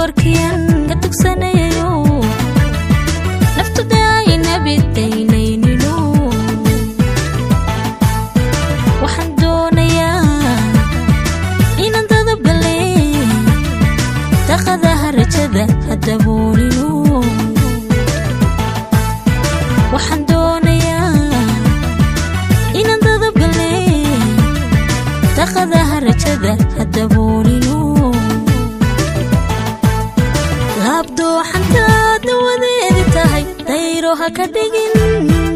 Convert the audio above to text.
dumarkiyan ka tugsanayayo naftuda ay nabidaynaynino waxaan doonayaa inaan dadabgale daqadaha rajada hadaboolino waxaan doonayaa inaan dadabgale daqadaha rajada hadaboolino laabdooxantaa dawadeedi tahay dayro ha ka dhigin